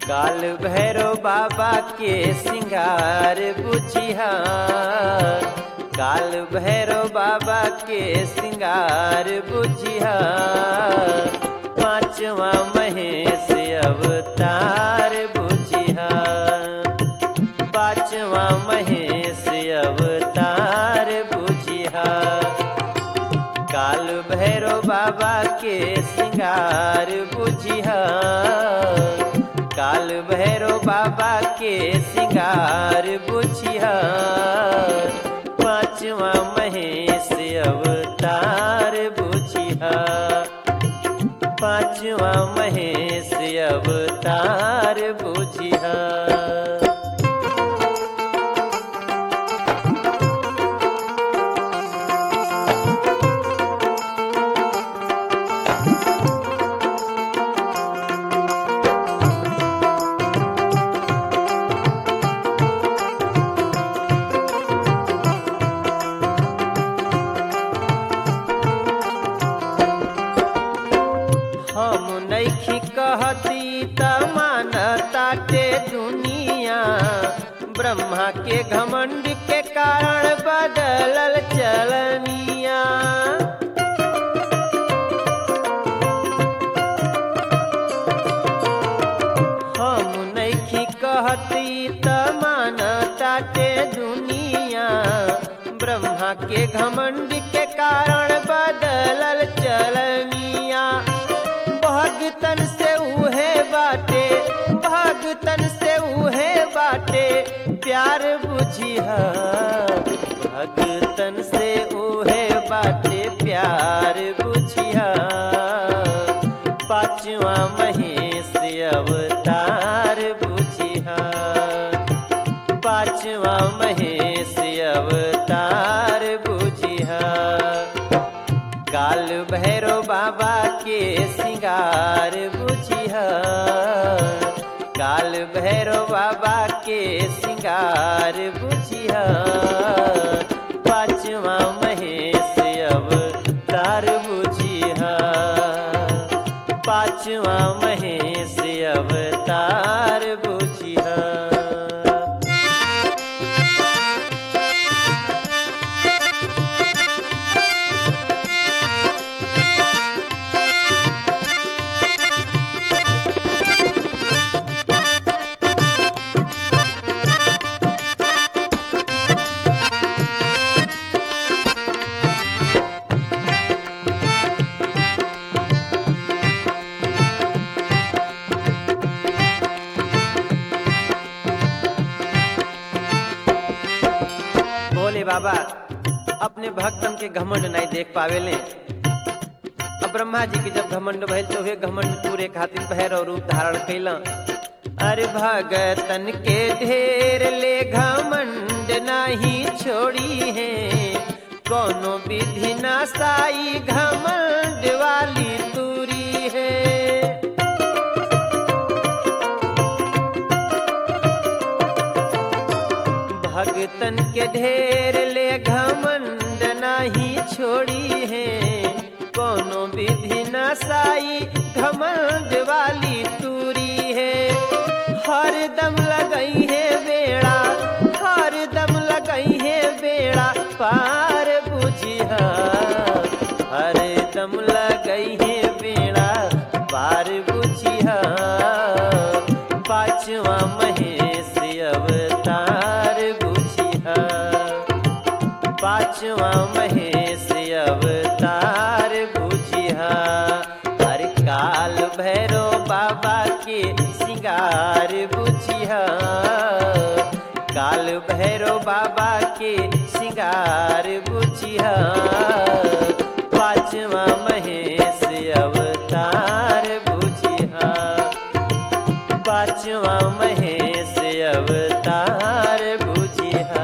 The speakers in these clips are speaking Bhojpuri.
काल भैरव बाबा के सिंगार बुझिया काल भैरव बाबा के सिंगार बुझिया पांचवा महेश अवतार बुझिया पांचवा महेश अवतार बुझिया काल भैरव बाबा के सिंगार बुझिया काल भैरव बाबा के सिंगार बुझिया पांचवा महेश अवतार बुझिया पांचवा महेश अवतार बुझिया हम नैखी कहती त मानताटे दुनिया ब्रह्मा के घमंड के कारण बदलल चलनिया हम नैखी कहती त मानताटे दुनिया ब्रह्मा के घमंड के कारण बदलल चलनिया भगतन से उहे बाटे भगतन से उहे बाटे प्यार बुझिया भगतन से उहे बाटे प्यार बुझिया पांचवा महेश अवतार बुझिया पांचवा महेश अवतार बुझिया काल भैरव बाबा के सिंगार बुझिया काल भैरव बाबा के सिंगार बुझिया पांचवा महेश अवतार बुझिया पांचवा महेश अवतार बुझिया भोले बाबा अपने भक्तन के घमंड नहीं देख पावेले अब ब्रह्मा जी के जब घमंड भइल तो वे घमंड पूरे खातिर भैरव रूप धारण कैला अरे भगतन के ढेर ले घमंड नहीं छोड़ी है कोनो विधि ना साई घमंड वाली दूरी है भगतन के ढेर ले घमंड नहीं छोड़ी है कोनो विधि न साई घमंड वाली तूरी है हर दम लगई है बेड़ा हर दम लगई है बेड़ा पार बुझिया हर दम लगई है बेड़ा पार बुझिया पांचवा महेश अवतार बुझिया पांचवा महेश अवतार बुझिया हर काल भैरव बाबा के सिंगार बुझिया काल भैरव बाबा के सिंगार बुझिया पांचवा महेश अवतार बुझिया पांचवा महेश अवतार बुझिया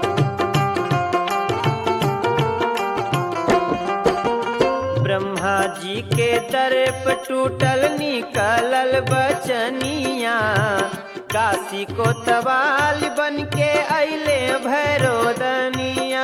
ब्रह्मा जी के दर पे टूटल निकलल बचनिया काशी को तवाल बन के अले भैरो दनिया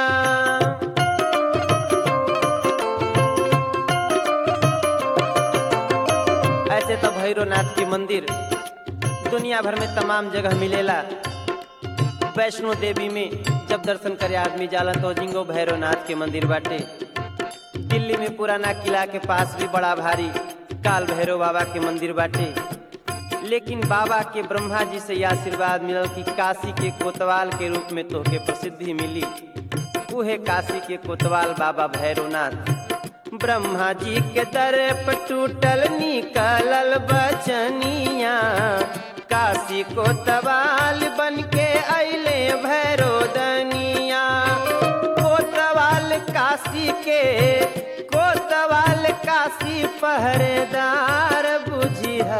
ऐसे तो भैरवनाथ के मंदिर दुनिया भर में तमाम जगह मिलेला वैष्णो देवी में जब दर्शन करे आदमी जाला तो जिंगो भैरवनाथ के मंदिर बाटे दिल्ली में पुराना किला के पास भी बड़ा भारी काल भैरव बाबा के मंदिर बाटे लेकिन बाबा के ब्रह्मा जी से यह आशीर्वाद मिलल कि काशी के कोतवाल के रूप में तोहके प्रसिद्धि मिली उहे काशी के कोतवाल बाबा भैरवनाथ ब्रह्मा जी के दर पर टूटल निकलल बचनिया काशी को तवाल बन के अले भैरो दनिया कोतवाल काशी के कोतवाल काशी पहरेदार बुझिया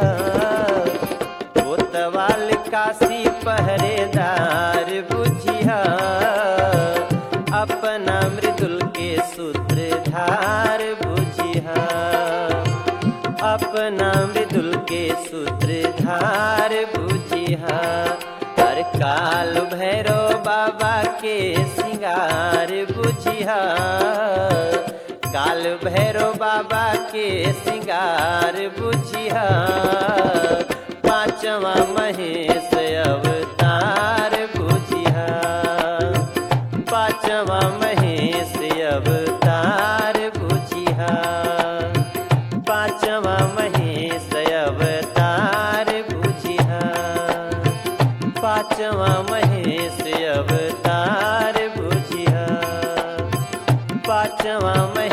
कोतवाल काशी पहरेदार बुझिया अपना मृदुल के सूत्रधार बुझिया अपना मृदुल के सूत्रधार बुझिया हर काल भैरव बाबा के सिंगार बुझिया काल भैरव बाबा के सिंगार बुझिया पांचवा महेश अवतार बुझिया पांचवा महेश अवतार बुझिया पांचवा महेश अवतार बुझिया पांचवा महेश अवतार बुझिया पांचवा महेश